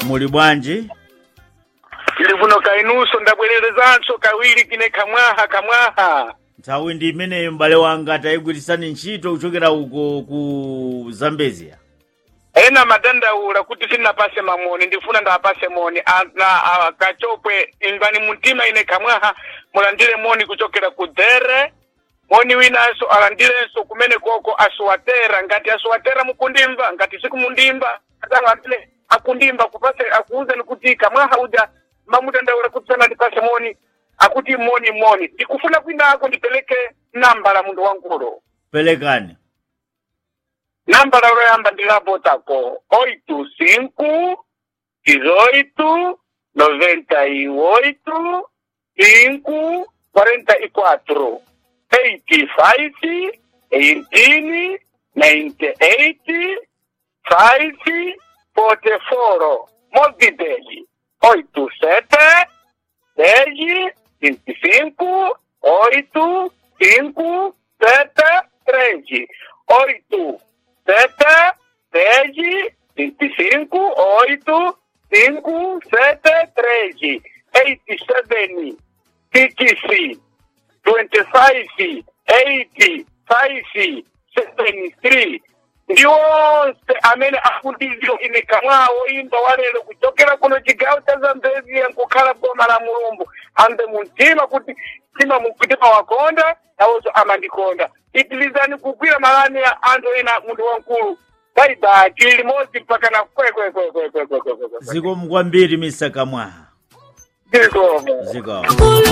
muli bwanji tili kuno kainuso ndabwererezanso kawiri kine kamwaha kamwaha nthawi ndi imeneyo m'bale wanga tayigwirisani ntchito kuchokera uko ku zambezia ena madandaula kuti sinnapase mamoni ndifuna ndapase moni ana a- kachopwe imvani mumtima ine kamwaha mulandire moni kuchokera ku dhere moni winanso alandirenso kumene koko asuwatera ngati asuwatera mukundimva ngati sikumundimva adangatile akundimva kupase akuuzani kuti kamwaha uja mamudandaula kuti sana ndipase moni akuti moni moni ndikufuna kwinako ndipeleke nambala mundu wangulo pelekani namba la loyamba ndilapotako oito cinco dezoito noventa e oito cinco quarenta e quatro eighty five eighteen ninety eight five forty four movideli oito sete dez vinte e cinco oito cinco sete três oito sete dez vinte e cinco oito cinco sete três eight seven six twenty five eight five seven three ndi onse amene akundiziro ine kamwawo imba walero kuchokera kuno chigawo cha zambezia nkukhala boma la mulumbu ambe muntima kuti tima mumtima wakonda nawonso amandikonda itilizani kugwira malani ya anthu ena munthu wankulu baibai tili limodzi mpaka na kwekwekwekwekwekwekwekwe zikomo kwambiri mr kamwaha zikomo zikomo